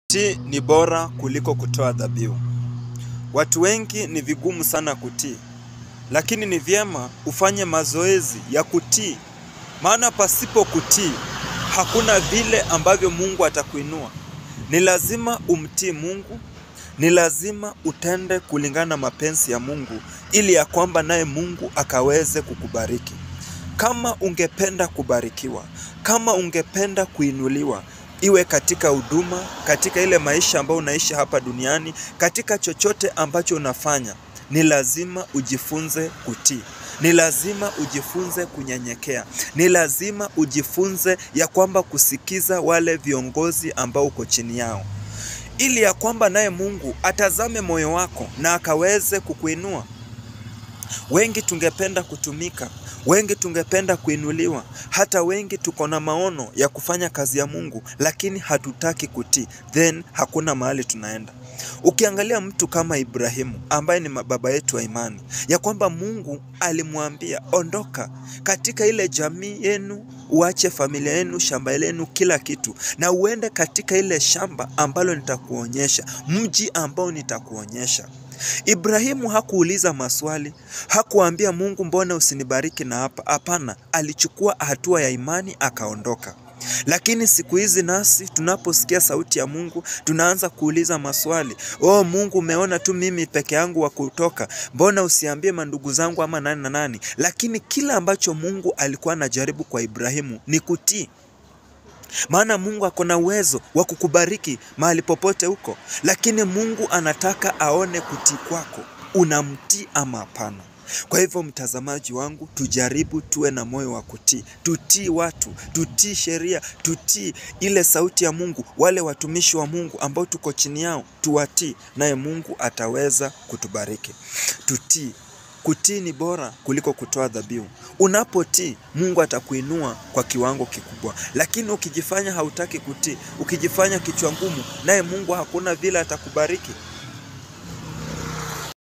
Kutii ni bora kuliko kutoa dhabihu. Watu wengi ni vigumu sana kutii, lakini ni vyema ufanye mazoezi ya kutii, maana pasipo kutii hakuna vile ambavyo Mungu atakuinua. Ni lazima umtii Mungu, ni lazima utende kulingana na mapenzi ya Mungu, ili ya kwamba naye Mungu akaweze kukubariki. Kama ungependa kubarikiwa, kama ungependa kuinuliwa, iwe katika huduma, katika ile maisha ambayo unaishi hapa duniani, katika chochote ambacho unafanya, ni lazima ujifunze kutii. Ni lazima ujifunze kunyenyekea. Ni lazima ujifunze ya kwamba kusikiza wale viongozi ambao uko chini yao, ili ya kwamba naye Mungu atazame moyo wako na akaweze kukuinua. Wengi tungependa kutumika, wengi tungependa kuinuliwa, hata wengi tuko na maono ya kufanya kazi ya Mungu, lakini hatutaki kutii, then hakuna mahali tunaenda. Ukiangalia mtu kama Ibrahimu ambaye ni baba yetu wa imani, ya kwamba Mungu alimwambia ondoka katika ile jamii yenu, uache familia yenu, shamba lenu, kila kitu, na uende katika ile shamba ambalo nitakuonyesha, mji ambao nitakuonyesha. Ibrahimu hakuuliza maswali, hakuambia Mungu, mbona usinibariki na hapa? Hapana, alichukua hatua ya imani akaondoka. Lakini siku hizi nasi tunaposikia sauti ya Mungu tunaanza kuuliza maswali. Oh Mungu, umeona tu mimi peke yangu wa kutoka, mbona usiambie mandugu zangu ama nani na nani? Lakini kila ambacho Mungu alikuwa anajaribu kwa Ibrahimu ni kutii maana Mungu ako na uwezo wa kukubariki mahali popote huko, lakini Mungu anataka aone kutii kwako, unamtii ama hapana. Kwa hivyo mtazamaji wangu, tujaribu tuwe na moyo wa kutii, tutii watu, tutii sheria, tutii ile sauti ya Mungu, wale watumishi wa Mungu ambao tuko chini yao, tuwatii, naye Mungu ataweza kutubariki. Tutii. Kutii ni bora kuliko kutoa dhabihu. Unapotii, Mungu atakuinua kwa kiwango kikubwa, lakini ukijifanya hautaki kutii, ukijifanya kichwa ngumu, naye Mungu hakuna vile atakubariki.